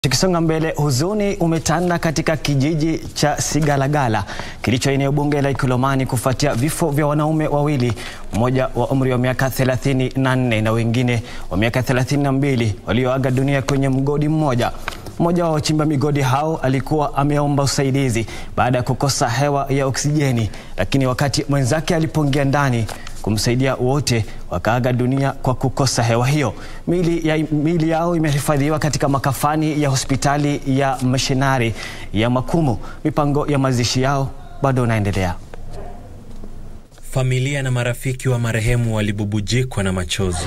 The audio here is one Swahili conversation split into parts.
Tukisonga mbele, huzuni umetanda katika kijiji cha Sigalagala kilicho eneo bunge la Ikolomani kufuatia vifo vya wanaume wawili, mmoja wa umri wa miaka 34 na wengine wa miaka 32 walioaga dunia kwenye mgodi mmoja. Mmoja wa wachimba migodi hao alikuwa ameomba usaidizi baada ya kukosa hewa ya oksijeni, lakini wakati mwenzake alipoingia ndani kumsaidia wote wakaaga dunia kwa kukosa hewa hiyo. Miili, ya, miili yao imehifadhiwa katika makafani ya hospitali ya mishinari ya Makumu. Mipango ya mazishi yao bado inaendelea. Familia na marafiki wa marehemu walibubujikwa na machozi.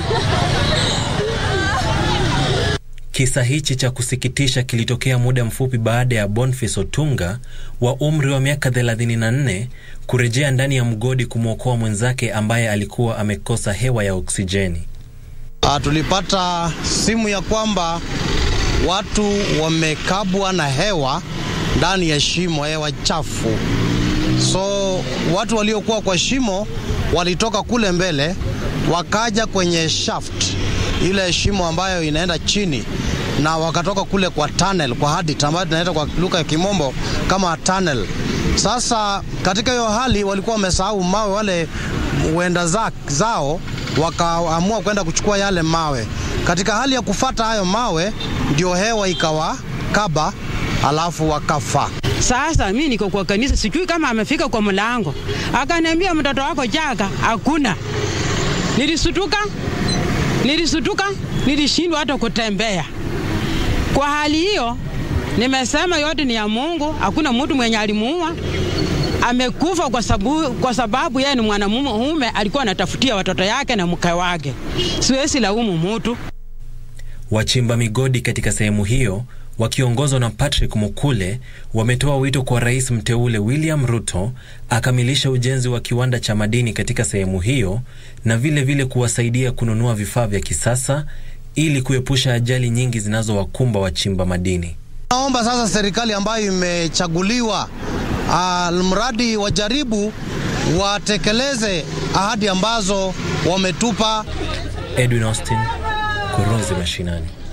Kisa hichi cha kusikitisha kilitokea muda mfupi baada ya Boniface Otunga wa umri wa miaka 34 kurejea ndani ya mgodi kumwokoa mwenzake ambaye alikuwa amekosa hewa ya oksijeni. Uh, tulipata simu ya kwamba watu wamekabwa na hewa ndani ya shimo, hewa chafu. So watu waliokuwa kwa shimo walitoka kule mbele wakaja kwenye shaft, ile shimo ambayo inaenda chini na wakatoka kule kwa tunnel, kwa hadit ambayo tunaita kwa lugha ya kimombo kama tunnel. Sasa katika hiyo hali walikuwa wamesahau mawe, wale wenda za, zao wakaamua kwenda kuchukua yale mawe. Katika hali ya kufata hayo mawe, ndio hewa ikawakaba, alafu wakafa. Sasa mi niko kwa kanisa, sijui kama amefika kwa mlango, akaniambia mtoto wako Jaga hakuna. Nilisutuka, nilisutuka, nilishindwa hata kutembea. Kwa hali hiyo nimesema yote ni ya Mungu, hakuna mtu mwenye alimuua. Amekufa kwa sababu, kwa sababu yeye ni mwanamume alikuwa anatafutia watoto yake na mke wake. Siwezi laumu mtu. Wachimba migodi katika sehemu hiyo wakiongozwa na Patrick Mukule wametoa wito kwa rais mteule William Ruto akamilisha ujenzi wa kiwanda cha madini katika sehemu hiyo na vile vile kuwasaidia kununua vifaa vya kisasa ili kuepusha ajali nyingi zinazowakumba wachimba madini. Naomba sasa serikali ambayo imechaguliwa, uh, mradi wajaribu watekeleze ahadi ambazo wametupa. Edwin Austin, Kurunzi Mashinani.